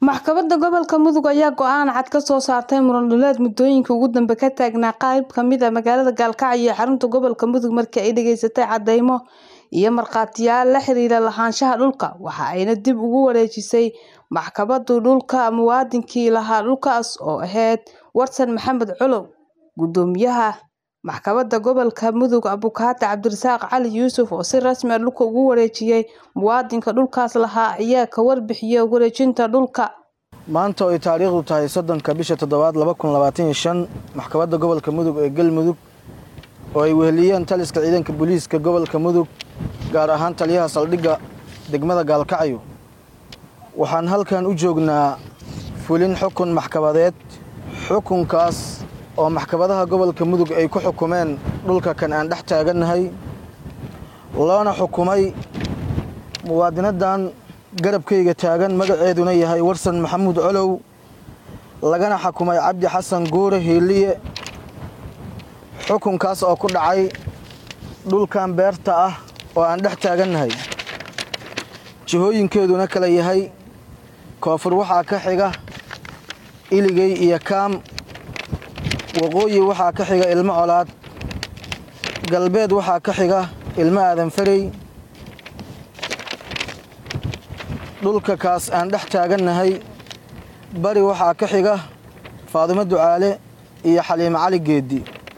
Maxkamadda Gobolka Mudug ayaa go'aan cad ka soo saartay muran dhuleed muddooyinkii ugu dambeeyay ka taagnaa qayb ka mid ah magaalada Gaalkacyo ee xarunta gobolka Mudug markii ay dhageysatay caddeymo iyo markhaatiyaal la xiriira lahaanshaha dhulka, waxa ayna dib ugu wareejisay maxkamadda dhulka muwaadiniintii lahaa dhulkaas oo ahayd Warsan Maxamed Colow. Guddoomiyaha Maxkamadda Gobolka Mudug Abukaate Cabdirasaaq Cali Yuusuf oo si rasmi ah dhulka ugu wareejiyay muwaadinka dhulkaas lahaa ayaa ka warbixiyay wareejinta dhulka. maanta oo ay taariikhdu tahay soddonka bisha toddobaad laba kun labaatan iyo shan maxkamadda gobolka mudug ee galmudug oo ay weheliyeen taliska ciidanka booliiska gobolka mudug gaar ahaan taliyaha saldhigga degmada gaalkacyo waxaan halkan u joognaa fulin xukun maxkamadeed xukunkaas oo maxkamadaha gobolka mudug ay ku xukumeen dhulka kan aan dhex taagannahay loona xukumay muwaadinadan garabkayga taagan magaceeduna yahay warsan maxamuud colow lagana xukumay cabdi xasan guure hiiliye xukunkaas oo ku dhacay dhulkan beerta ah oo aan dhex taagannahay jihooyinkeeduna kala yahay koonfur waxaa ka xiga iligey iyo kaam waqooyi waxaa ka xiga ilmo colaad galbeed waxaa ka xiga ilmo aadan farey dhulka kaas aan dhex taagannahay bari waxaa ka xiga faadimo ducaale iyo xaliimo cali geeddi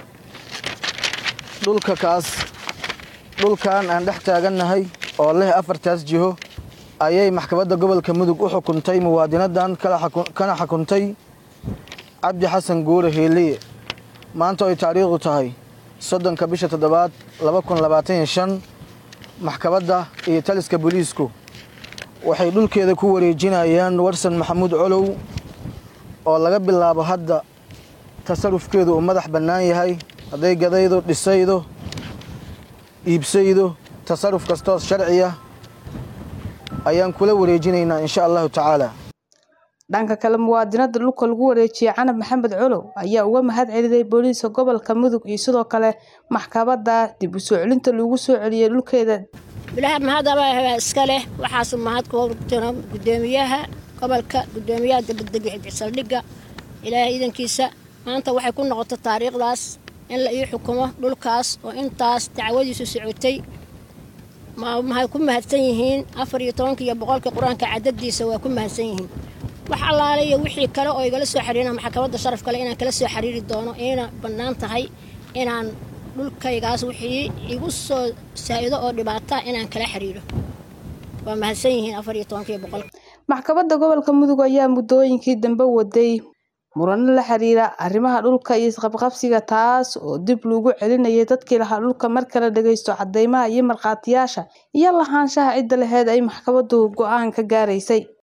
dhulka kaas dhulkan aan dhex taagannahay oo leh afartaas jiho ayay maxkamadda gobolka mudug u xukuntay muwaadinadan kana xukuntay cabdi xasan guure hiiliye maanta oo ay taariikhdu tahay soddonka bisha toddobaad laba kun labaatan iyo shan maxkamadda iyo taliska booliisku waxay dhulkeeda ku wareejinayaan warsan maxamuud colow oo laga bilaabo hadda tasarufkeedu uu madax bannaan yahay hadday gadaydo dhisaydo iibsaydo tasaruf kastoos sharciya ayaan kula wareejinaynaa insha allahu tacaala dhanka kale muwaadinada dhulka lagu wareejiyay canab maxamed colow ayaa uga mahad celiyay booliiska gobolka mudug iyo sidoo kale maxkamadda dib u soo celinta lagu soo celiyay dhulkeeda bilaha mahadaba iska leh waxaasu mahad ku jiro guddoomiyaha gobolka guddoomiyaha dabadega saldhigga ilaahay iidankiisa maanta waxay ku noqotay taariikhdaas in la ii xukumo dhulkaas oo intaas dacwadiisu socotay maxay ku mahadsan yihiin afar iyo tobanka iyo boqolka qur-aanka cadadiisa waa ku mahadsan yihiin wax allaale iyo wixii kale oo igala soo xiriirina maxkamadda sharaf kale inaan kala soo xiriiri doono ina bannaan tahay inaan dhulkaygaas wixii igu soo saa'ido oo dhibaata inaan kala xiriiro waa mahadsan yihiin afar iyo tobanka iyo boqolka maxkamadda gobolka mudug ayaa muddooyinkii dambe waday murano la xiriira arrimaha dhulka iyo isqabqabsiga taas oo dib loogu celinayay dadkii lahaa dhulka marka la dhageysto caddeymaha iyo markhaatiyaasha iyo lahaanshaha cidda laheyd ay maxkamaddu go'aan ka gaaraysay